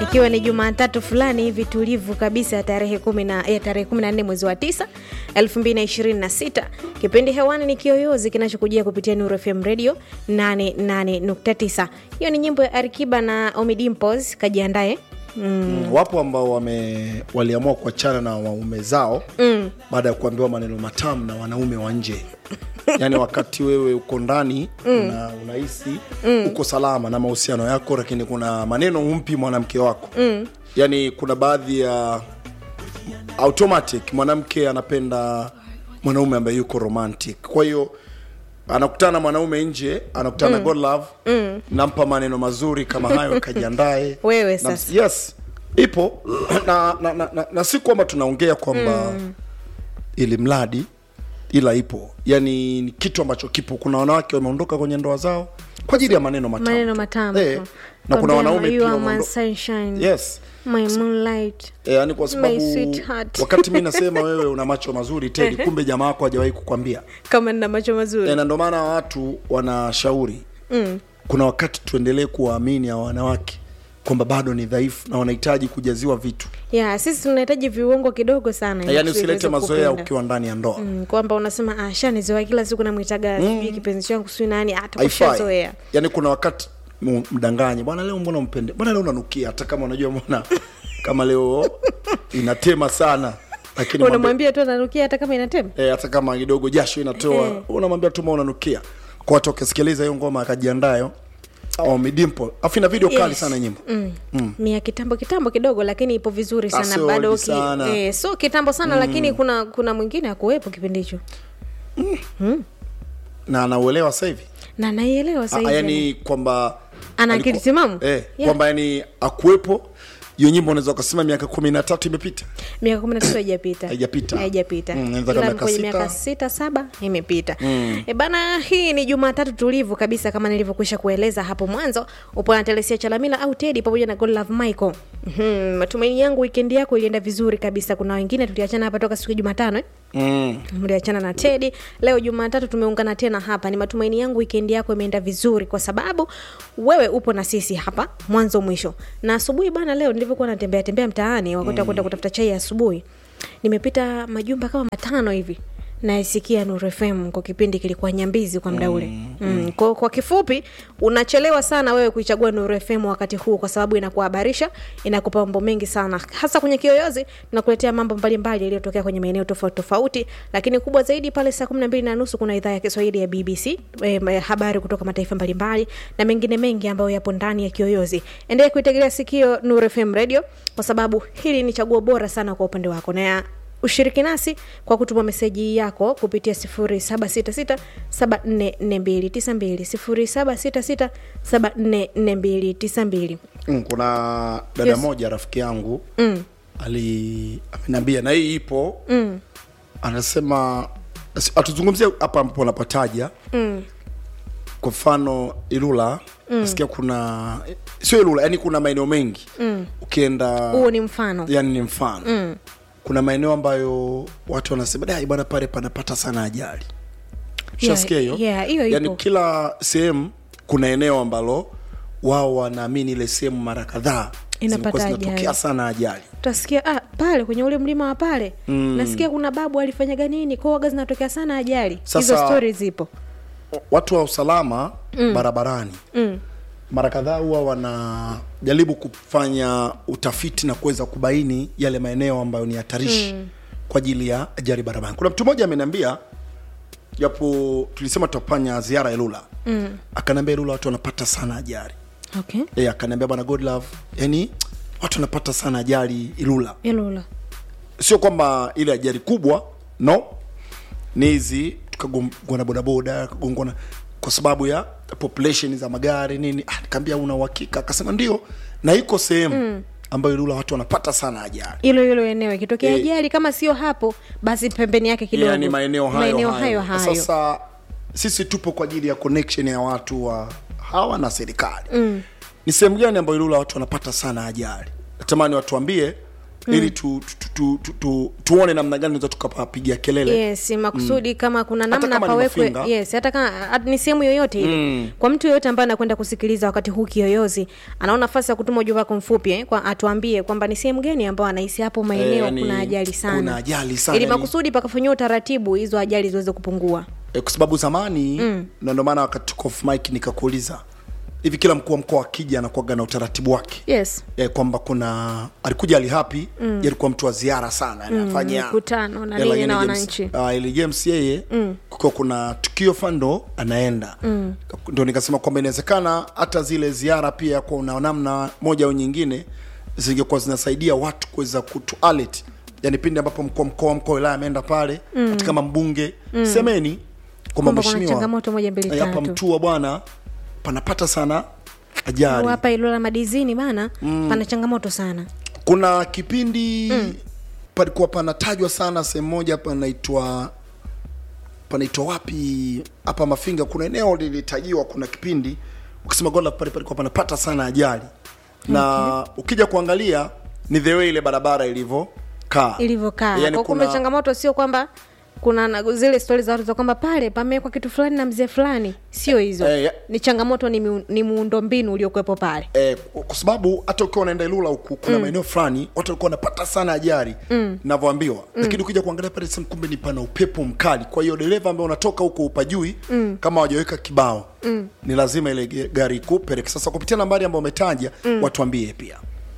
ikiwa ni Jumatatu fulani hivi tulivu kabisa ya tarehe kumi na ya tarehe 14 mwezi wa 9 2026. Kipindi hewani ni Kiyoyozi kinachokujia kupitia Nuru FM Radio 88.9. Hiyo ni nyimbo ya Arikiba na Omidimpos, kajiandae. Mm. Wapo ambao wame waliamua kuachana na waume zao mm. baada ya kuambiwa maneno matamu na wanaume wa nje yaani wakati wewe uko ndani mm. na unahisi mm. uko salama na mahusiano yako lakini kuna maneno humpi mwanamke wako mm. yaani kuna baadhi ya automatic mwanamke anapenda mwanaume ambaye yuko romantic kwa hiyo anakutana na mwanaume nje anakutana na God love mm. nampa maneno mazuri kama hayo kajiandae Wewe na, sasa. yes ipo na, na, na, na, na si kwamba tunaongea kwamba mm. ili mradi ila ipo yani ni kitu ambacho kipo kuna wanawake wameondoka kwenye ndoa zao kwa ajili ya maneno matamu Maneno tu. matamu eh, tu. na kuna Kwambia, wanaume you pia are my wameondo- sunshine, yes my moonlight. E, yani kwa sababu My sweetheart. wakati mi nasema wewe una macho mazuri tedi kumbe jamaa wako hajawahi kukwambia Kama nina macho mazuri. e, na ndio maana watu wanashauri mm. kuna wakati tuendelee kuwaamini hawa wanawake kwamba bado ni dhaifu na wanahitaji kujaziwa vitu ya sisi tunahitaji viungo kidogo sana ili yaani tuweze usilete mazoea kupenda. ukiwa ndani ya ndoa Mm, kwamba unasema ah, shanizoea kila siku namwitaga mm. kipenzi changu sijui nani hata haifai kushazoea yaani kuna wakati mu- mdanganye bwana leo mbona mpende bwana leo unanukia hata kama unajua mbona kama leo inatema sana lakini mwambie- unamwambia tu ananukia hata kama inatema e, hata kama kidogo jasho inatoa Eh. unamwambia tu ma unanukia kwa watu wakisikiliza hiyo ngoma akajiandayo au midimpo afu ina video kali Yes. sana nyimbo mm. mia kitambo kitambo kidogo lakini ipo vizuri Ah, sana sio bado old ki, sana. eh, so kitambo sana lakini kuna kuna mwingine akuwepo kipindi hicho na anauelewa sasa hivi na naielewa Ah, sahizi yani kwamba Ana alikuwa- akili timamu? eh, Yeah. kwamba yani akuwepo hiyo nyimbo unaweza ukasema miaka kumi na tatu imepita miaka kumi na tatu haijapita Haijapita. haijapita Mm, inaweza kama ila miaka kwenye sita. miaka sita saba imepita e bana hii ni jumatatu tulivu kabisa kama nilivyokwisha kueleza hapo mwanzo upo na telesia chalamila au tedi pamoja na godlove michael Mhm, matumaini yangu wikendi yako ilienda vizuri kabisa kuna wengine tuliachana hapa toka siku ya jumatano eh? mm. mliachana na tedi leo jumatatu tumeungana tena hapa ni matumaini yangu wikendi yako imeenda vizuri kwa sababu wewe upo na sisi hapa mwanzo mwisho na asubuhi bana leo nilivyokuwa natembea tembea mtaani wakati wa kwenda kutafuta chai ya asubuhi nimepita majumba kama matano hivi naisikia Nuru FM kwa kipindi kilikuwa nyambizi kwa muda ule mm, mm. Kwa, kwa kifupi unachelewa sana wewe kuichagua Nuru FM wakati huu kwa sababu inakuhabarisha inakupa mambo mengi sana hasa kwenye kiyoyozi tunakuletea mambo mbalimbali yaliyotokea kwenye maeneo tofauti tofauti lakini kubwa zaidi pale saa kumi na mbili na nusu kuna idhaa ya Kiswahili ya BBC eh, habari kutoka mataifa mbalimbali na mengine mengi ambayo yapo ndani ya kiyoyozi endelea kuitegelea sikio Nuru FM radio kwa sababu hili ni chaguo bora sana kwa upande wako na ushiriki nasi kwa kutuma meseji yako kupitia 0766744292 0766744292 Mm, kuna dada Yes. moja rafiki yangu mm. ali ameniambia na hii ipo mm. anasema si- atuzungumzia hapa ambapo anapataja Mm. kwa mfano ilula mm. nasikia kuna sio ilula yani kuna maeneo mengi mm. ukienda huo ni mfano yani ni mfano mm. kuna maeneo ambayo watu wanasema dai bwana pale panapata sana ajali shasikia hiyo yeah, hiyo yani ipo. kila sehemu kuna eneo ambalo wao wanaamini ile sehemu mara kadhaa Inapata zimekuwa zinatokea ajali. sana ajali utasikia ah, pale kwenye ule mlima wa pale mm. nasikia kuna babu alifanyaga nini koaga zinatokea sana ajali hizo Sasa- stori zipo watu wa usalama mm. barabarani mm. mara kadhaa huwa wanajaribu kufanya utafiti na kuweza kubaini yale maeneo ambayo ni hatarishi mm. kwa ajili ya ajali barabarani kuna mtu mmoja ameniambia japo tulisema tutafanya ziara ya lula mm. akaniambia lula watu wanapata sana ajali okay e, akaniambia bwana godlove yani watu wanapata sana ajali ilula ilula sio kwamba ile ajali kubwa no ni hizi tukagongwa na bodaboda tukagongwa na kwa sababu ya population za magari nini ah, nikaambia una uhakika akasema ndio na iko sehemu mm. ambayo ilula watu wanapata sana ajali hilo hilo eneo ikitokea Eh. ajali kama sio hapo basi pembeni yake kidogo yani maeneo hayo, maeneo hayo. hayo, hayo. sasa sisi tupo kwa ajili ya connection ya watu wa hawa na serikali mm. ni sehemu gani ambayo ilula watu wanapata sana ajali natamani watuambie ili tu, tu, tu, tu, tu, tuone namna gani tunaweza tukapapigia kelele yes makusudi kama kuna Hata namna kama ni pawekwe mafinga. yes hata kama at- ni sehemu yoyote ile kwa mtu yoyote ambaye anakwenda kusikiliza wakati huu kiyoyozi anaona nafasi ya kutuma ujumbe wako mfupi eh, kwa atuambie kwamba ni sehemu gani ambayo anahisi hapo maeneo yani, kuna ajali sana kuna ajali sana, ili yani- makusudi pakafanyiwa utaratibu hizo ajali ziweze kupungua e, kwa sababu zamani mm. na ndio maana wakati tuko off mic nikakuuliza hivi kila mkuu wa mkoa akija anakuaga na utaratibu wake yes e, kwamba kuna alikuja alihapi mm. alikuwa mtu wa ziara sana anafanya mikutano na Eh, nini lakini na James- wananchi. ah, ili James yeye mm. kukiwa kuna tukio fando anaenda mm. ndo nikasema kwamba inawezekana hata zile ziara pia kwa una namna moja au nyingine zingekuwa zinasaidia watu kuweza kutu alert yani pindi ambapo mkuu wa mkoa mkoa wa wilaya ameenda pale mm. hata kama mbunge mm. semeni kwamba Kwamba kuna mheshimiwa changamoto moja, mbili, eh, hapa tatu. mtua bwana panapata sana ajali Au hapa ilola madizini bana pana changamoto sana kuna kipindi mm. palikuwa panatajwa sana sehemu moja panaitwa panaitwa wapi hapa mafinga kuna eneo lilitajiwa kuna kipindi ukisema gola pale palikuwa panapata sana ajali na ukija kuangalia ni the way ile barabara ilivyokaa ilivyokaa yani kwa kumbe kuna, changamoto sio kwamba kuna na, zile stori za watu za kwamba pale pamewekwa kitu fulani na mzee fulani sio hizo Eh, ya- ni changamoto ni, miu, ni muundo mbinu uliokuwepo pale eh, kwa sababu hata ukiwa unaenda Ilula huku kuna maeneo fulani watu walikuwa wanapata sana ajali mm. navyoambiwa mm. lakini ukija kuangalia pale sasa kumbe ni pana upepo mkali kwa hiyo dereva ambaye unatoka huko upajui mm. kama wajaweka kibao mm. ni lazima ile ge- gari ikupeleke sasa kupitia nambari ambayo umetaja mm. watuambie pia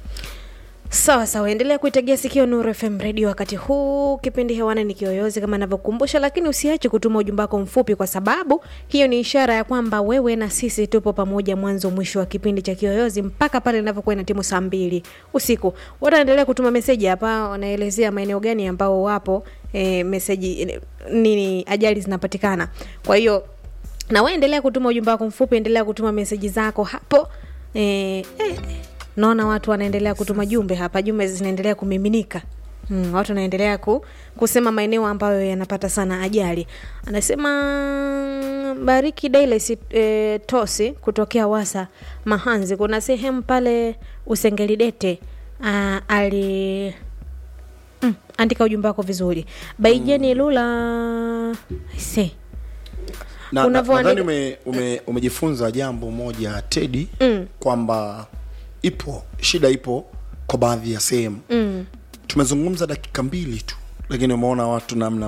sawa sawa endelea kuitegea sikio nuru fm radio wakati huu kipindi hewani ni kiyoyozi kama navyokumbusha lakini usiache kutuma ujumbe wako mfupi kwa sababu hiyo ni ishara ya kwamba wewe na sisi tupo pamoja mwanzo mwisho wa kipindi cha kiyoyozi mpaka pale inavyokuwa ina timu saa mbili usiku wataendelea kutuma meseji hapa wanaelezea maeneo gani ambao wapo e, meseji e, nini ajali zinapatikana kwa hiyo na we endelea kutuma ujumbe wako mfupi endelea kutuma meseji zako hapo e, e, naona watu wanaendelea kutuma jumbe hapa jumbe zinaendelea kumiminika Mm, watu wanaendelea ku, kusema maeneo ambayo yanapata sana ajali anasema bariki dailes e, tosi kutokea wasa mahanzi kuna sehemu pale usengelidete a, ali mm, andika ujumbe wako vizuri baijeni lula se na, na, Unavyoandika- nadhani ume, ume, umejifunza jambo moja tedi mm. kwamba ipo shida ipo kwa baadhi ya sehemu mm. tumezungumza dakika mbili tu lakini umeona watu namna